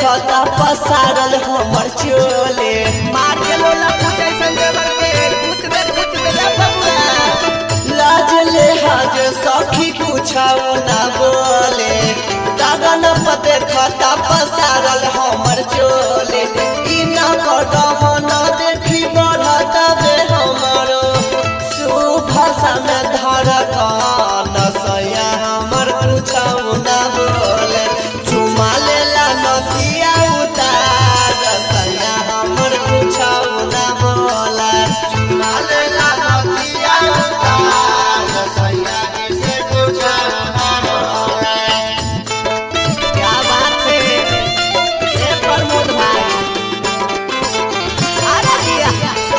देखता पसारल हमर चोले मार के लोला पूछे संदेवर के पूछ दे पूछ दे रे बबुआ लाज ले हाज सखी कुछाओ ना बोले दागन पर देखता पसारल हमर चोले ई ना कदम न देखी बढ़त बे हमरो सुभाषा में धड़कन सैया हमर कुछाओ ना बोले चुमा लेला नदिया उतार सैया हमर कुछाओ ना बोले चुमा लेला नदिया उतार सैया इसे कुछाओ ना बोले क्या बात है ये प्रमोद भाई अरे दिया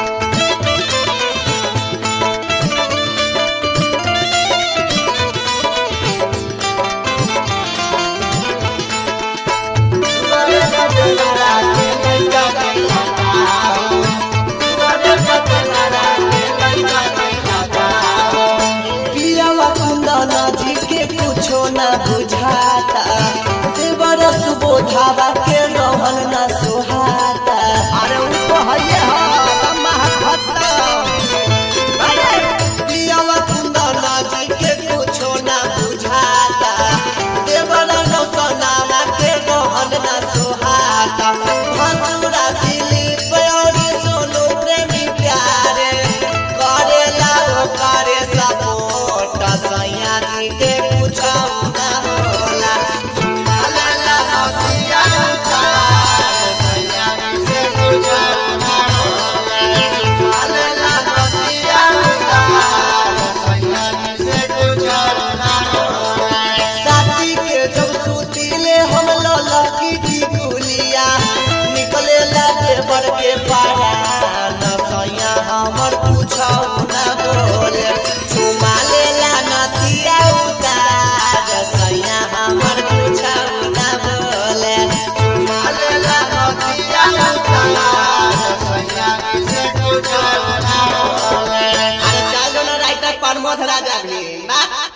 पियावा कुंदन जी के कुछो न बुझाता देवर सुबोधावा के रहन न सुहाता अरे उनको हइये ह महत्ता अरे पियावा कुंदन जी के कुछो न बुझाता देवर नौसनावा के रहन न सुहाता हंसुरा दिलीप और सोनू प्रेमी प्यारे करेला ओ करे सपोर्ट सैया जी के कुछो न होला झुमाला ला नदिया उतार सैया जी के कुछो न होला झुमाला ला नदिया उतार सैया जी के कुछो न होला साथी के जब सुतीले हम ललकी की गुलिया निकले लागे बर के पारा न सैया हमर पूछौ न बोले चुमा लेला नदिया उतार सैया हमर पूछौ न बोले चुमा लेला नदिया उतार सैया इसे पूछौ न बोले अरे चल जो ना राइटर प्रमोद राजा भी बात